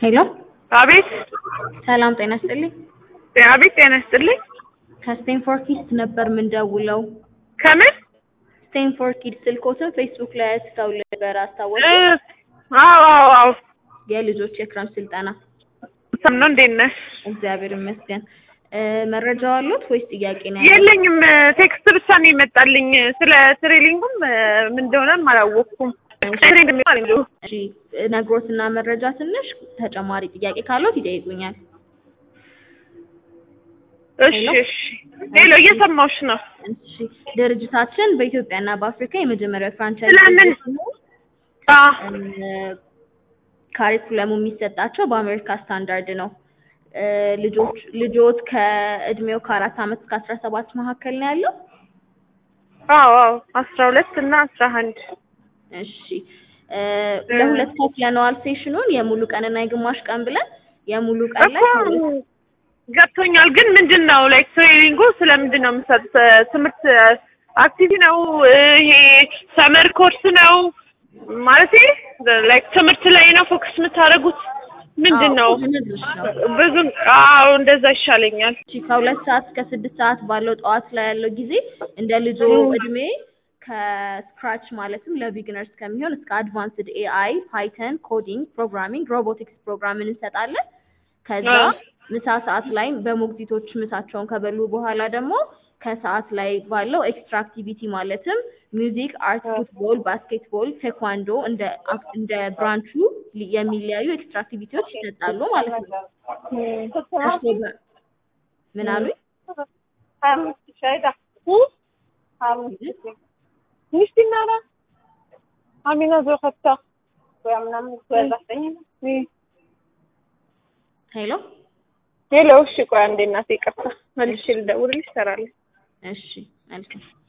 ሄሎ አቤት ሰላም ጤና ይስጥልኝ። አቤት ጤና ይስጥልኝ። ከስቴንፎርድ ኪድስ ነበር ምንደውለው። ከምን ስቴንፎርድ ኪድስ ስልኮትን ፌስቡክ ላይ አስተው ነበር አስታወሱ። እ፣ አዎ አዎ አዎ የልጆች የክረምት ስልጠና። ሰም ነው። እንዴት ነሽ? እግዚአብሔር ይመስገን። እ፣ መረጃው አሉት ወይስ ጥያቄ ነው? ያለው? የለኝም። ቴክስት ብቻ ነው የመጣልኝ። ስለ ትሬሊንጉም እ፣ ምን እንደሆነም አላወቅኩም። ትሬሊንግ የሚባል እንደው እሺ ነግሮትና መረጃ ትንሽ ተጨማሪ ጥያቄ ካሉት ይጠይቁኛል። እሺ እሺ። ሌሎ እየሰማሁሽ ነው። እሺ ድርጅታችን በኢትዮጵያና በአፍሪካ የመጀመሪያው ፍራንቻይዝ ስለምን? አ ካሪኩለሙ የሚሰጣቸው በአሜሪካ ስታንዳርድ ነው። እ፣ ልጆች ልጆት ከእድሜው ከአራት ዓመት እስከ አስራ ሰባት መካከል ነው ያለው። አዎ አዎ አስራ ሁለት እና አስራ አንድ እሺ እ፣ ለሁለት ከፍለነዋል ሴሽኑን የሙሉ ቀንና የግማሽ ቀን ብለን የሙሉ ቀን ላይ እኮ ገብቶኛል። ግን ምንድን ነው ላይክ ትሬኒንጉ ስለምንድን ነው የምሰጥ? ትምህርት አክቲቪቲ ነው እ፣ ይሄ ሰመር ኮርስ ነው ማለት ላይክ ትምህርት ላይ ነው ፎከስ የምታደርጉት? ምንድን ነው? አዎ፣ ልነግርሽ ነው። ብዙም አዎ እንደዛ ይሻለኛል። እሺ ከሁለት ሰዓት እስከ ስድስት ሰዓት ባለው ጠዋት ላይ ያለው ጊዜ እንደ ልጆ እድሜ ከስክራች ማለትም ለቢግነርስ ከሚሆን እስከ አድቫንስድ ኤአይ፣ ፓይተን፣ ኮዲንግ፣ ፕሮግራሚንግ፣ ሮቦቲክስ ፕሮግራምን እንሰጣለን። ከዛ አዎ። ምሳ ሰዓት ላይ በሞግዚቶች ምሳቸውን ከበሉ በኋላ ደግሞ ከሰዓት ላይ ባለው ኤክስትራ አክቲቪቲ ማለትም ሚውዚክ፣ አርት፣ ፉትቦል፣ ባስኬትቦል፣ ቴኳንዶ እንደ አክ- እንደ ብራንቹ ሊ- የሚለያዩ ኤክስትራ አክቲቪቲዎች ይሰጣሉ ማለት ነው። እርስዎ በ- ምን አሉኝ? ሚስቲናራ አሚና ዘኸታ ሄሎ ሄሎ። እሺ ቆይ አንዴ እናቴ ይቅርታ መልሼ ልደውልልሽ እሰራለሁ። እሺ መልካም